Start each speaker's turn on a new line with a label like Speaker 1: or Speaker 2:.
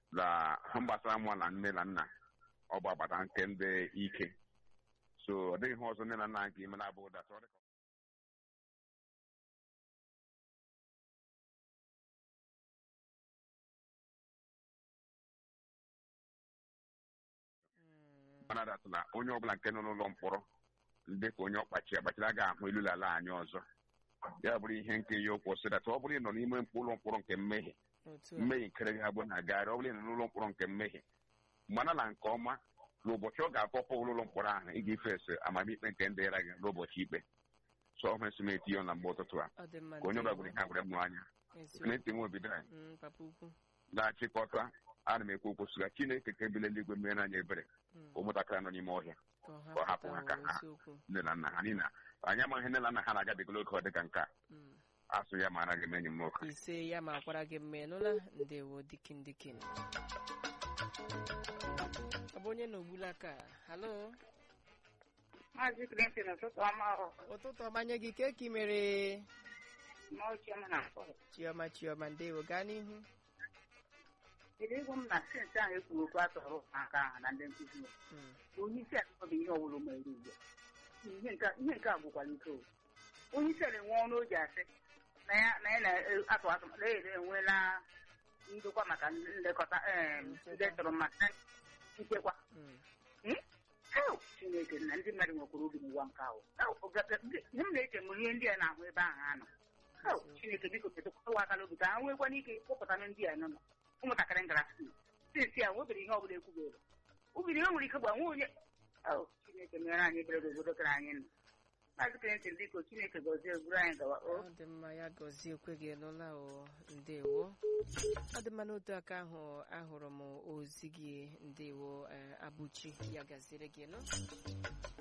Speaker 1: na ha gbasara mụ na nne na nna ọ bụ agbata nke ndị ike so ọ dịghị ihe ọzọ nne na nna nke ime na-abụghị dat ọ dịka mana dat na onye ọbụla nke nọ n'ụlọ mkpọrọ ndị ka onye ọkpachi agbachiri agaghị ahụ ilula ala anyị ọzọ ya bụrụ ihe nke ya okwu sị dat ọ bụrụ ị nọ n'ime ụlọ mkpọrọ nke mmehie
Speaker 2: otu a
Speaker 1: mmehie nkere gị abụ na-agagharị ọ bụrụ ị nọ n'ụlọ mkpọrọ nke mmehie mana na nke ọma n'ụbọchị ọ ga-akpọpụ ụlọ mkpọrọ ahụ ị ga-efesi amamikpe nke ndị ra gị n'ụbọchị ikpe so ọ mesị m etinye na mgbe ụtụtụ a
Speaker 2: ọ dị mma
Speaker 1: ka onye ọbụla
Speaker 2: ndewo.
Speaker 1: gwere ihe agwere m anya
Speaker 2: Eziokwu.
Speaker 1: Clinton nwebido anyị
Speaker 2: Mm, papa ukwu
Speaker 1: na-achịkọta ana m ekwu okwu sịga chineke ka ebile eluigwe mere anyị ebere
Speaker 2: Mm,
Speaker 1: ụmụntakịrị nọ n'ime ọhịa
Speaker 2: ka ọ
Speaker 1: ka ọ hapụ ha
Speaker 2: hapụta
Speaker 1: ka ha
Speaker 2: eziokwu
Speaker 1: nne na nna ha niile anyị amaghị nne na nna ha na-agabigolo oge ọ dịka nke a
Speaker 2: Mm.
Speaker 1: asụ ya ma anaghị m enyi m nwoke
Speaker 2: ise ya ma kwara gị mma ịnụla ndewo dikin dikin ọ bụ onye na-ogbula aka halo
Speaker 3: Maazị Clinton ụtụtụ ọma ọ
Speaker 2: ụtụtụ ọmanye gị ka eki mere
Speaker 3: ma ochie m na mkpọrọ.
Speaker 2: chioma chioma ndewo gaa n'ihu
Speaker 3: Kedu ego m na sensị ahụ ekwuru okwu atọrọ ụmụaka ahụ na ndị nkụzi ya.
Speaker 2: Mm,
Speaker 3: Onye isi ala bụ ihe ọbụla mere ugbu a. Ihe nke ihe nke a gwụkwara ike o. Onye isi ala enwe ọnụ o ji asị na ya na ya na-atụ atụ na ya enweela ndokwa maka nlekọta ee ndị tọrọ maka nchekwa.
Speaker 2: mm,
Speaker 3: Hmm? Heo, Chineke na ndị mmadụ nwekwara obi n'ụwa nke ahụ. Heo, oge- ihe m na-eche mụrụ ihe ndị a na-ahụ ebe ahụ ha nọ. Heo, Chineke biko ketụkwa aka n'obi ka ha nwekwana ike kpọpụta ndị a nọ nọ ụmụntakịrị ngara skul sinsi a nwebere ihe ọbụla ekwubere ubiri ihe nwere ike gbanwe onye Heo, Chineke mere anyị ebere n'obodo kere anyị nọ Maazị Clinton biko Chineke gọzie buru anyị gawa o
Speaker 2: ọ dị mma ya gọzie ekwe gị nụla o ndewo ọ dị mma n'otu aka ahụ ahụrụ m ozi gị ndewo eh, abụchi ya gaziere gị nụ